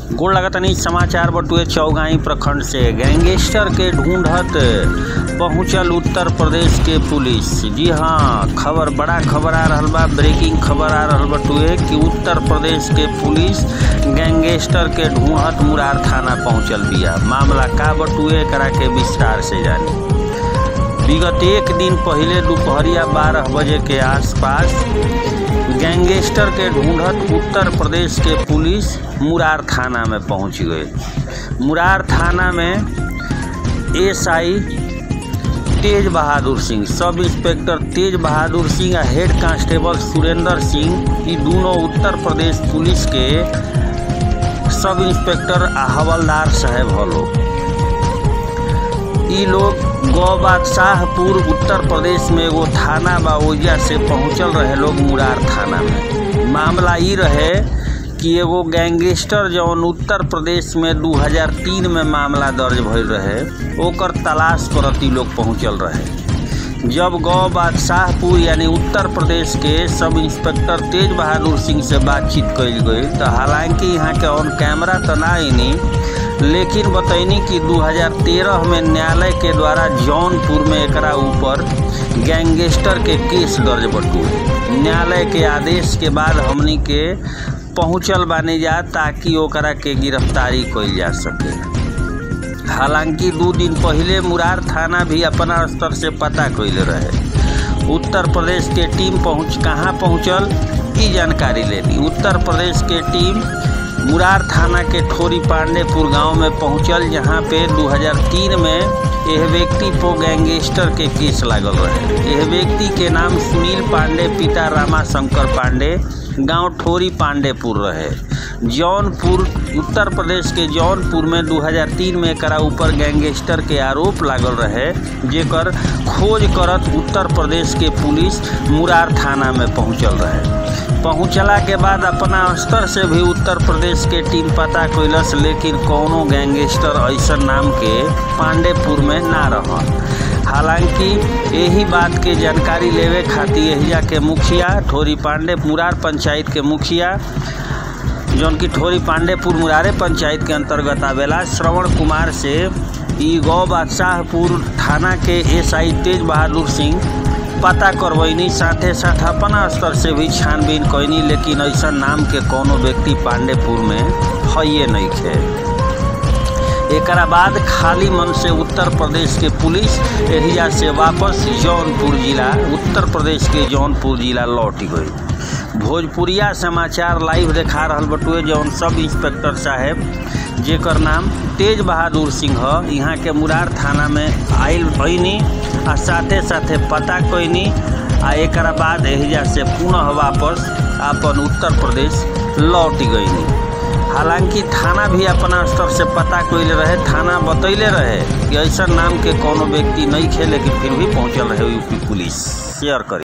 गोड़ लगतनी समाचार बटुए चौगाई प्रखंड से गैंगस्टर के ढूंढत पहुंचल उत्तर प्रदेश के पुलिस जी हाँ खबर बड़ा खबर आ रहल बा ब्रेकिंग खबर आ रहल बटुए कि उत्तर प्रदेश के पुलिस गैंगस्टर के ढूंढत मुरार थाना पहुंचल बिया मामला का बटुए करा के विस्तार से जानी विगत एक दिन पहले दोपहरिया बारह बजे के आसपास गैंगस्टर के ढूंढत उत्तर प्रदेश के पुलिस मुरार थाना में पहुंच गई मुरार थाना में एसआई तेज बहादुर सिंह सब इंस्पेक्टर तेज बहादुर सिंह आ हेड कांस्टेबल सुरेंद्र सिंह ये दोनों उत्तर प्रदेश पुलिस के सब इंस्पेक्टर आ हवलदार साहेब हलो ई लोग गौ बादशाहपुर उत्तर प्रदेश में एगो थाना बा ओइजा से पहुंचल रहे लोग मुरार थाना में मामला ई रहे कि एगो गैंगस्टर जौन उत्तर प्रदेश में 2003 में मामला दर्ज भइल रहे ओकर तलाश करत ई लोग पहुंचल रहे जब गौ बादशाहपुर यानी उत्तर प्रदेश के सब इंस्पेक्टर तेज बहादुर सिंह से बातचीत कइल गई तो हालांकि यहाँ के ऑन कैमरा तो ना आईनी लेकिन बतैनी कि 2013 में न्यायालय के द्वारा जौनपुर में एकरा ऊपर गैंगस्टर के केस दर्ज बटुए न्यायालय के आदेश के बाद हमनी के पहुंचल बानी जा ताकि ओकरा के गिरफ्तारी कइल जा सके हालांकि दू दिन पहले मुरार थाना भी अपना स्तर से पता कइले रहे उत्तर प्रदेश के टीम पहुंच कहाँ पहुंचल ई जानकारी लेनी उत्तर प्रदेश के टीम मुरार थाना के ठोरी पांडेपुर गांव में पहुंचल जहां पे 2003 में यह व्यक्ति को गैंगस्टर के केस लागल रहे यह व्यक्ति के नाम सुनील पांडे पिता रामा शंकर पांडे गांव ठोरी पांडेपुर रहे जौनपुर उत्तर प्रदेश के जौनपुर में 2003 में एकरा ऊपर गैंगस्टर के आरोप लागल रहे जेकर खोज करत उत्तर प्रदेश के पुलिस मुरार थाना में पहुंचल रहे पहुंचला के बाद अपना स्तर से भी उत्तर प्रदेश के टीम पता कैलस लेकिन कौनो गैंगस्टर ऐसा नाम के पांडेपुर में ना रहल हालांकि यही बात के जानकारी लेवे खातिर एहिजा के मुखिया ठोरी पांडे मुरार पंचायत के मुखिया जौन की ठोरी पांडेपुर मुरारे पंचायत के अंतर्गत आवेला श्रवण कुमार से ई गौ बादशाहपुर थाना के एसआई तेज बहादुर सिंह पता करवैनी साथे साथ अपना स्तर से भी छानबीन कैनी लेकिन ऐसा नाम के कोनो व्यक्ति पांडेपुर में है नहीं खे एकरा बाद खाली मन से उत्तर प्रदेश के पुलिस एहिया से वापस जौनपुर जिला उत्तर प्रदेश के जौनपुर जिला लौट गई भोजपुरिया समाचार लाइव देखा रहल बटुए जौन सब इंस्पेक्टर साहेब जेकर नाम तेज बहादुर सिंह ह यहाँ के मुरार थाना में आयल भैनी आ साथे साथे पता कैनी आ एक बाद एहिजा से पुनः वापस अपन उत्तर प्रदेश लौट गईनी हालांकि थाना भी अपना स्तर से पता कैले रहे थाना बतैले रहे कि ऐसा नाम के कोनो व्यक्ति नहीं खे लेकिन फिर भी पहुंचल रहे यूपी पुलिस शेयर करी